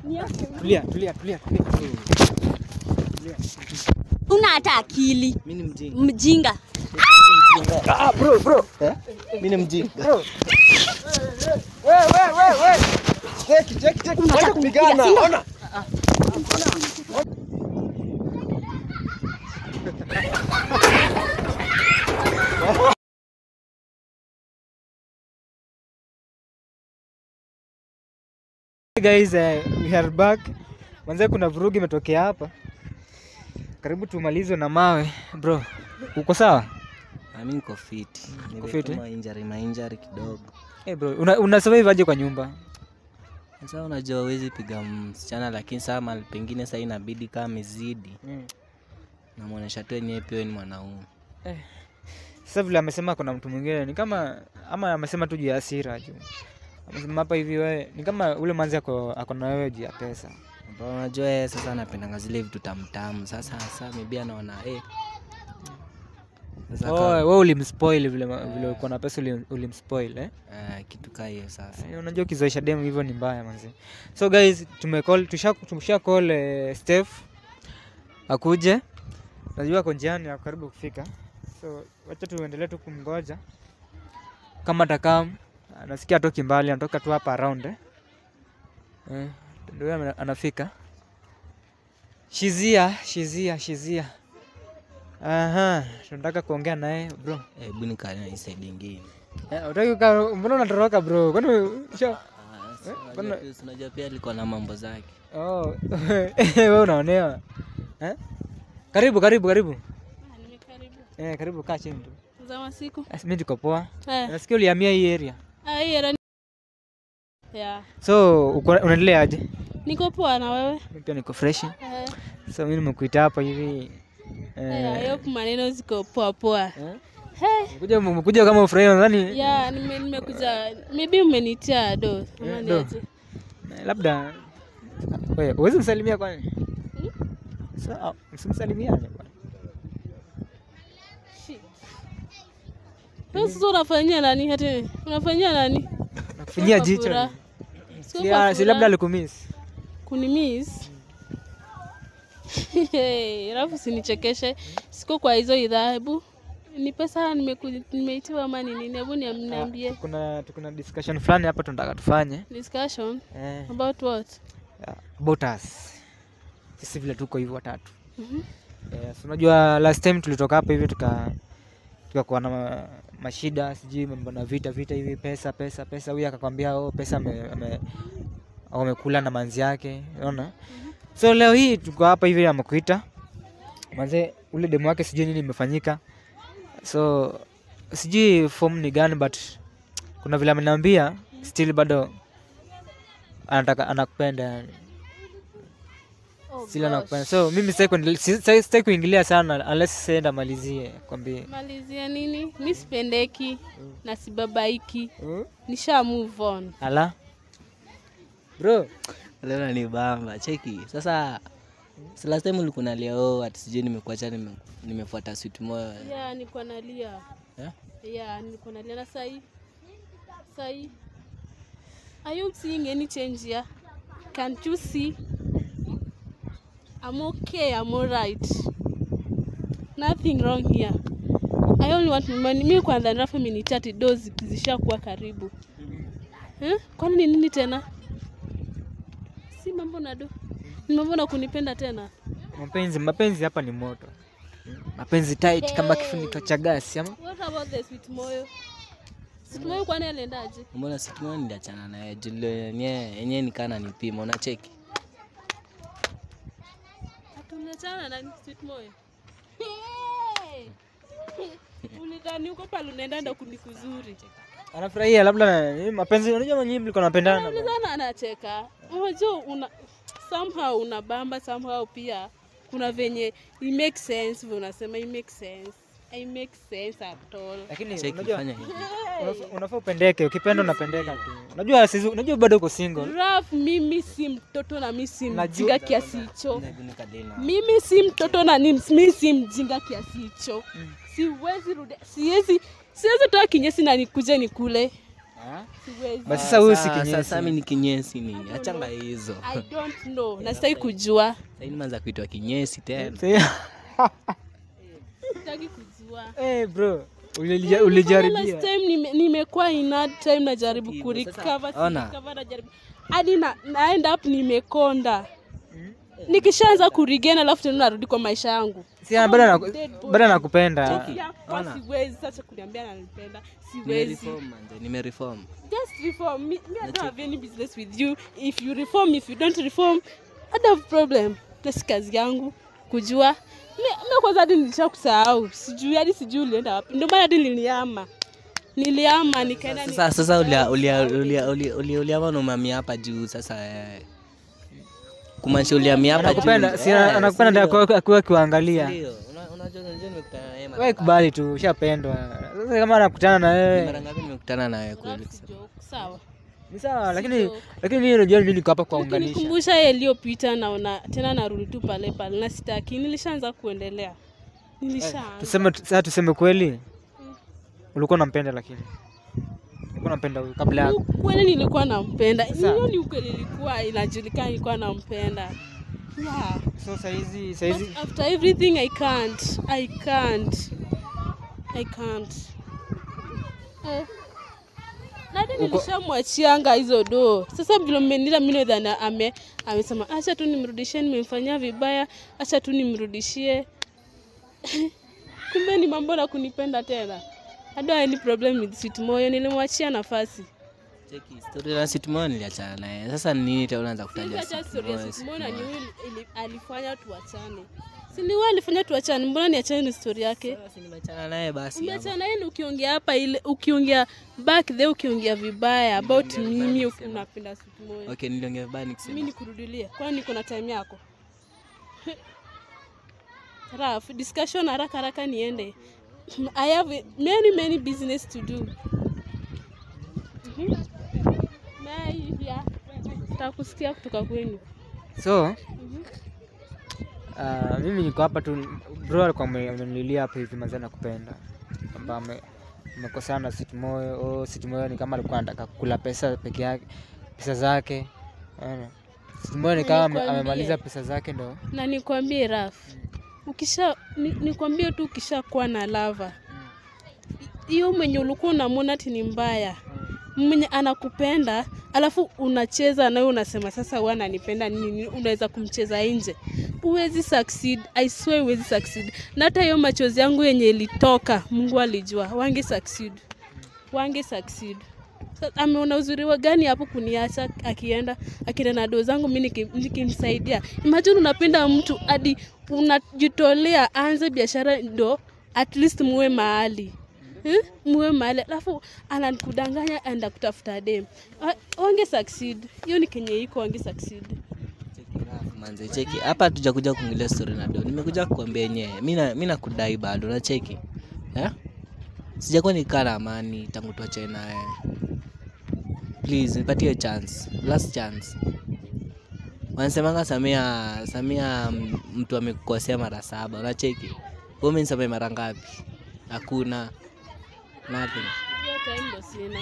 Tulia, tulia, tulia, tulia. una hata akili Mimi ni mjinga. mjinga Ah, bro, bro. Eh? Mimi ni mjinga. Bro. We, we, we, we. Cheki, cheki, cheki. Unataka Wacha kupigana. kunipiga, sio? Ona. Hey guys, uh, we are back. Manze kuna vurugu imetokea hapa. Karibu tumalizwe na mawe. Bro, uko sawa? Ah, Mimi niko fit. Uko fit, Nimekoma injury ma injury kidogo. Hey bro, una, una survive aje kwa nyumba? Sasa unajua huwezi piga msichana lakini saa mahali pengine saa inabidi kama amezidi. Mm. Namuonesha tu yenyewe pia wewe ni mwanaume. Sasa vile amesema kuna mtu mwingine ni kama ama amesema tu juu ya hasira juu. Amesema hapa hivi wewe ni kama ule manzi ako ako na wewe juu ya pesa. Ambao unajua yeye sasa anapendanga zile vitu tamtamu. Sasa sasa maybe anaona eh. Sasa Oh, kama- wewe ulimspoil vile ma- vile uko na pesa ulim- ulimspoil eh? eh, kitu kaa hiyo sasa. Eh, Unajua ukizoesha demu hivyo ni mbaya manzi. So guys, tumecall tusha tumesha call eh, Steph akuje. Najua ako njiani ako karibu kufika. So wacha tuendelee tu kumgoja. Kama atakam anasikia atoki mbali, anatoka tu hapa around eh. Eh, ndio yeye ana- anafika. Shizia, shizia, shizia. Aha, tunataka kuongea naye bro. Eh, Hebu nikaa na hii side ingine. Eh, utaki uka- mbona unatoroka bro? Kwani sio? Ah, si Eh, unajua bwana- pia- si unajua pia alikuwa na mambo zake. Oh, wewe unaonewa. Eh? Karibu, karibu, karibu. Nimekaribu. Eh, karibu kaa chini tu. Za masiku. Eh, Mimi niko poa. Eh, Nasikia ulihamia hii area. ah, hii era ni- Yeah. So, uko unaendelea aje? Niko poa na wewe? Mimi pia niko fresh. Eh, So, mimi nimekuita hapa hivi. eh, I Eh, hope maneno ziko poa poa. eh? Hey. Umekuja umekuja kama ufurahia nadhani Yeah, nime- nimekuja maybe umenitia do. Ama Eh, ni do. aje? eh, labda wewe uwezi msalimia kwani? So, ah, msimsalimiane bwana. Shit. Wewe Sasa unafanyia nani hata unafanyia nani? Nakufinyia Kwa jicho. furaha. Sio Si, kwa ah, si furaha. labda alikumiss. kunimiss alafu sinichekeshe siko kwa hizo idhaa hebu ni pesa nimeku- nimeitiwa ama ni nini hebu niam- niambie Kuna kuna discussion fulani hapa tunataka tufanye. discussion Eh. about what Yeah, about us sisi vile tuko hivyo watatu Mhm. yes, unajua last time tulitoka hapa hivi tuka tukakuwa na ma- mashida sijui mambo na vita vita hivi pesa pesa pesa huyu akakwambia oh, pesa ame- ame- amekula na manzi yake unaona so leo hii tuko hapa hivi amekuita manze ule demu wake sijui nini imefanyika so sijui form ni gani but kuna vile ameniambia still bado anataka anakupenda yani Oh, Sila gosh. nakupenda. So mimi sitaki kuendelea- si- sitaki sitaki kuingilia sana unless senda malizie kwambie. malizia nini mi sipendeki na sibabaiki nisha move on Ala. Bro, Leo ni bamba. Cheki. Sasa si last time ulikuwa unalia oh ati sijui nimekuacha nime, nimefuata sweet moyo. yeah nilikuwa nalia Yeah? yeah nilikuwa nalia na sahi sahi are you seeing any change here can't you see i'm okay i'm alright nothing wrong here i only want my money mi kwanza nrafu minitati do zishakuwa karibu eh? kwani ni nini tena si mambo na do ni mambo na kunipenda tena mapenzi mapenzi hapa ni moto. Mapenzi tight kama kifuniko cha gasi ama what about the sweet moyo sweet moyo kwani aliendaje Mbona sweet moyo niliachana naye juu yenyewe yenyewe nikana nipima unacheki. Hatuliachana na sweet moyo. Ulidhani uko pale unaenda ndo kundi kuzuri. anafurahia labda na- mapenzi unajua nyinyi mlikuwa mnapendana. Ulidhani anacheka. Unajua una somehow unabamba somehow pia kuna venye it makes sense vile unasema it makes sense. It makes sense at all. Lakini Cheki unajua fanya hivi. unafaa- unafaa upendeke, ukipenda unapendeka tu. Unajua sisi unajua bado uko single. Raf, mimi si mtoto na mimi si Najua. mjinga kiasi hicho. Hebu nikadena. mimi si mtoto na ni mimi si mjinga kiasi hicho siwezi rudi siwezi siwezi toa kinyesi na nikuje nikule siwezi Basi sasa huyu si Sasa- kinyesi. Sasa mimi ni kinyesi nini? Achanga hizo. i don't know nasitaki kujua Sasa nimeanza kuitwa kinyesi tena. sitaki kujua Eh, bro, ulija- Nilifanya ulijaribia. last time nime- nimekuwa in hard time najaribu Hivyo, kurecover sasa, ona. kurecover, najaribu hadi na, na end up nimekonda nikishaanza kurigena alafu tena narudi kwa maisha yangu Si bado anaku- Dead body. bado anakupenda. Cheki. Ya, kwa Ona. siwezi sasa kuniambia nanipenda siwezi Nimereform manze, nimereform. just reform me, me I don't have any business with you if you reform if you don't reform I don't have problem nasi kazi yangu kujua mi mi kwanza hadi nilisha kusahau sijui hadi sijui ulienda wapi ndio maana hadi niliama niliama nikaenda Sasa sasa ulia ulia ulia ulia ulia uliama na umamia hapa juu sasa eh. Kumaanisha uliamia hapa juu. Anakupenda, si Eh, anakupenda ndio sindio? akiwa- akiwa akiwaangalia. Sindio? Una- Unajua unajua nimekutana na yeye mara Wewe kubali tu, ushapendwa. Sasa kama anakutana na Ni wewe. mara ngapi nimekutana na wewe kweli? Alafu joke, sawa Ni sawa, lakini joke. lakini mimi unajua mimi niko hapa kuwaunganisha. ukinikumbusha yaliyopita naona tena narudi tu pale pale na sitaki nilishaanza kuendelea nilishaanza Tuseme sasa tuseme kweli. Ulikuwa unampenda lakini. Ulikuwa unampenda huyu kabla yako. ukweli nilikuwa nampenda Sasa- hiyo ni ukweli ilikuwa inajulikana nilikuwa nampenda yeah. So saizi But saizi after everything i can't i can't i can't eh. nadi nilishamwachianga hizo doo sasa vile mmenila mine dhana ame amesema acha tu nimrudishie nimemfanyia vibaya acha tu nimrudishie kumbe ni mambo na kunipenda tena I don't have any problem with sweet moyo nilimwachia nafasi Cheki story na Sitmo niliachana naye. Sasa ni nini tena unaanza kutaja Sikuacha story ya Sitmo? Sweet Moyo na ni huyu ili- alifanya tuachane si ni wewe alifanya tuachane mbona niachane ni story yake Sasa nimeachana naye basi. ama. umeachana yeye ukiongea hapa ile ukiongea back there ukiongea vibaya about mimi uki- unapenda Sweet Moyo Okay, niliongea vibaya mimi nikisema. nikurudilie kwani niko na time yako Raf, discussion haraka haraka niende I have many many business to do Mhm. Na hivya takusikia kutoka kwenu so uh, mimi niko hapa tu bro alikuwa ame- amenililia hapa hivi mazee nakupenda kwamba ame- amekosana na Sitmoyo oh, Sitmoyo ni kama alikuwa anataka kula pesa peke yake pesa zake Unaona? Sitmoyo ni kama ame- Nikwambie. amemaliza pesa zake ndo na nikwambie Raf, ukisha ni, nikwambie tu ukishakuwa na lava hiyo mwenye ulikuwa unamwona ati ni mbaya mwenye anakupenda alafu unacheza nawe unasema sasa huwa ananipenda nini nini, unaweza kumcheza nje huwezi succeed i swear huwezi succeed na hata hiyo machozi yangu yenye ilitoka mungu alijua wange succeed wange succeed Sa- ameona uzuri wa gani hapo kuniacha akienda akienda na doo zangu mi niki- nikimsaidia imagine unapenda mtu hadi unajitolea aanze biashara ndo at least muwe mahali Hmm? muwe mahali alafu anakudanganya anda kutafuta dem Ah, wange succeed hiyo ni kenye iko wange succeed Cheki Raf, manze cheki. Hapa hatujakuja kuongelea story na do. Nimekuja kukwambia yenyewe. Mimi na mimi nakudai bado na cheki. Eh? Sijakuwa nikaa na amani tangu tuachane na wewe. Please nipatie chance. Last chance. Wanasemanga Samia Samia mm, mtu amekukosea mara saba. Unacheki? Wewe umenisamehe mara ngapi? Hakuna. Nothing. hiyo time ndo sina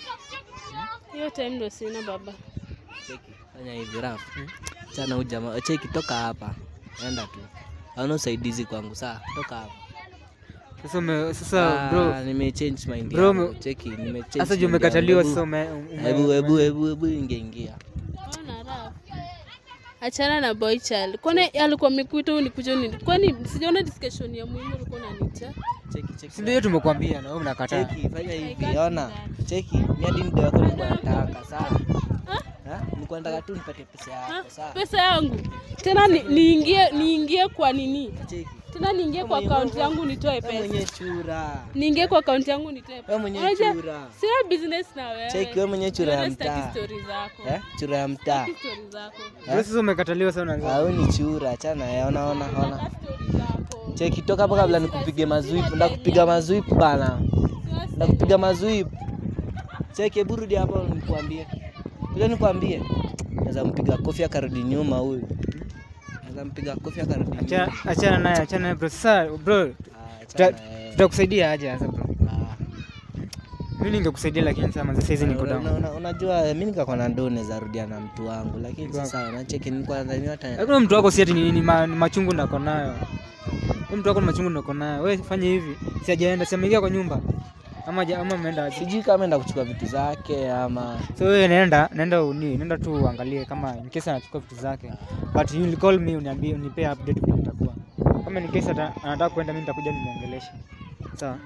hiyo time ndo sina baba Cheki, fanya hivi Raf. Chana huyu jamaa, cheki toka hapa. Enda tu. Hauna usaidizi kwangu saa, toka hapa. sasa ume- sasa bro Ah, nime change mind Bro, yangu. me- Cheki, nime change. sasa juu mind umekataliwa yangu. sasa ume- ume- Hebu hebu hebu hebu hebu ingia ingia. Ona Raf. achana na boy child kwani alikuwa amekuita unikuja nini kwani sijaona discussion ya muhimu ulikuwa unaniita Cheki cheki. si ndio hiyo tumekuambia na wewe unakataa Cheki, fanya hivi. can't Ona. do Cheki, mimi hadi ndio yako nilikuwa nataka sawa. Ah? Ha? Nilikuwa nataka tu nipate pesa Ah, yako sawa. pesa yangu tena ni- niingie niingie kwa nini Cheki. tena niingie kwa Wewe akaunti mwenyewe- yangu nitoe Wewe pesa mwenyewe chura. niingie kwa akaunti yangu nitoe Wewe pesa mwenyewe Unajua, chura. sina business na wewe Cheki, wewe mwenyewe chura ya Unaona sitaki mtaa. story zako Eh? Chura ya mtaa. Sitaki story zako Bro, sasa umekataliwa sasa unaanza Au ni chura, achana yeye, ona ona ona. Sitaki story zako Cheki toka hapo kabla nikupige mazwipu, ndakupiga mazwipu bana. Sitaki Ndakupiga mazwipu. Cheki hebu rudi hapo nikwambie. Ile nikwambie. Naweza mpiga kofi akarudi nyuma huyu. Naweza mpiga kofi akarudi nyuma. Achana- achana naye achana naye bro sasa bro Ah, tuta- achana yeye. tutakusaidia aje sasa bro Ah. Mimi ningekusaidia lakini sasa manze saizi niko Una- down. una- unajua mi nikakuwa na ndoo naweza rudia na mtu wangu lakini Mtu wako. sasa nacheki nilikuwa nadhani hata Lakini mtu wako si ati ni, ni, ma, ni machungu nako nayo. Wewe mtu wako ni machungu nako nayo. Wewe fanya hivi. Si hajaenda, si ameingia kwa nyumba. Ama haja- ama ameenda aje. sijui kama enda kuchukua vitu zake ama So wewe nenda, nenda uni, nenda tu uangalie kama in case anachukua vitu zake. But you will call me uniambie unipe update vile itakuwa. Kama in case ata, anataka kwenda mimi nitakuja nimuongeleshe. Sawa?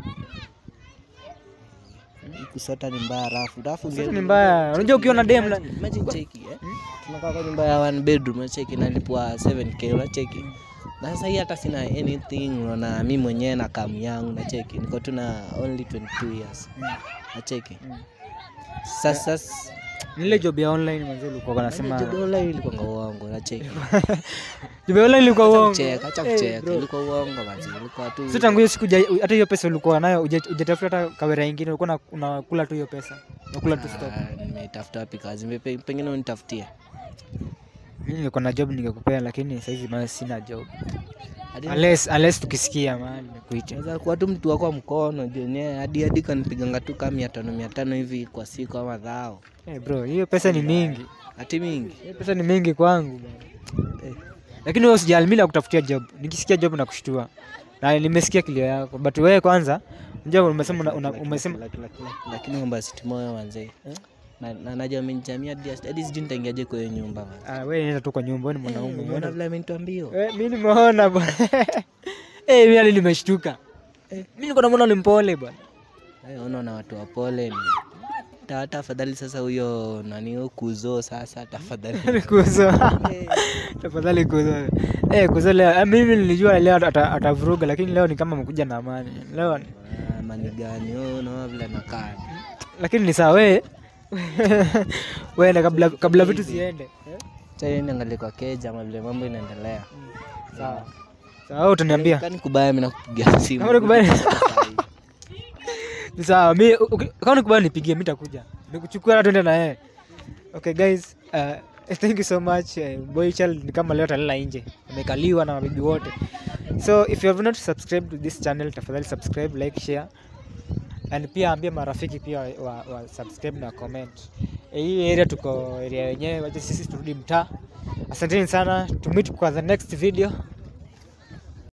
kusota ni mbaya rafu rafu Kusota unge- ni mbaya. Unajua ukiwa na dem la- Imagine- imagine cheki eh tunakaa kwa nyumba ya one bedroom unacheki nalipwa 7k unacheki na sasa hii hata sina anything unaona mi mwenyewe na kamu yangu nacheki niko tu na only 22 years nacheki Mm. sasa Ni ile job ya online manze ulikuwa unasema. jodola ilikuwa uongo nacheki Job ya online ilikuwa acha uongo. kucheka acha Eh, kucheka bro. ilikuwa uongo manzi ilikuwa tu Sasa tangu hiyo siku huja- hata hiyo pesa ulikuwa nayo huja- hujatafuta hata kawera ingine ulikuwa una- unakula tu hiyo pesa. Unakula tu stock. Ah, nimetafuta wapi kazi Mepe- pengine unitafutie Mimi nilikuwa na job ningekupea lakini sasa hivi bado sina job. Hadi Unless unless tukisikia mahali nikuite. naweza kuwa tu mtu wako wa mkono jenyewe hadi hadi kanipiganga tu kama mia tano mia tano hivi kwa siku ama dhao Eh bro, hiyo pesa ni mingi. hati mingi Hiyo pesa ni mingi kwangu bwana. Eh. Lakini wewe usijali mimi nakutafutia job. Nikisikia job nakushtua. Na nimesikia kilio yako. But wewe kwanza unajua umesema una, una, umesema Laki- laki- laki- lakini mambo ya siti moyo wanzee na na- najua amenijamia hadi hadi sijui nitaingiaje kwa hiyo nyumba man. ah, wewe nenda tu kwa nyumba wewe ni Eh, mwanaume. umeona Umeona vile amenitoa mbio Eh, mimi nimeona bwana. Eh, mimi hali nimeshtuka. Eh, mimi niko namuona ni mpole bwana. Eh, unaona watu wapole ni Ta- tafadhali sasa huyo nani huyo kuzo sasa tafadhali kuzo tafadhali kuzo eh kuzo leo eh, mimi nilijua leo ata- atavuruga lakini leo ni kama amekuja na amani leo ni- Ah, mani gani wewe unaona vile nakaa lakini ni sawa wewe wewe kabla kabla vitu ziende sasa niangalie kwa keja ama vile mambo inaendelea sawa sawa wewe utaniambia kani kubaya mimi nakupigia simu Kama ni kubaya- ni sawa mimi uki- kama nikubali nipigie mimi nitakuja nikuchukua na twende na yeye okay guys uh, thank you so much uh, boy child ni kama leo talala nje amekaliwa na mabibi wote so if you have not subscribed to this channel tafadhali subscribe like share and pia ambia marafiki pia wa, wa, wa subscribe na comment Eh, hii area tuko area yenyewe wacha sisi turudi mtaa asanteni sana to meet kwa the next video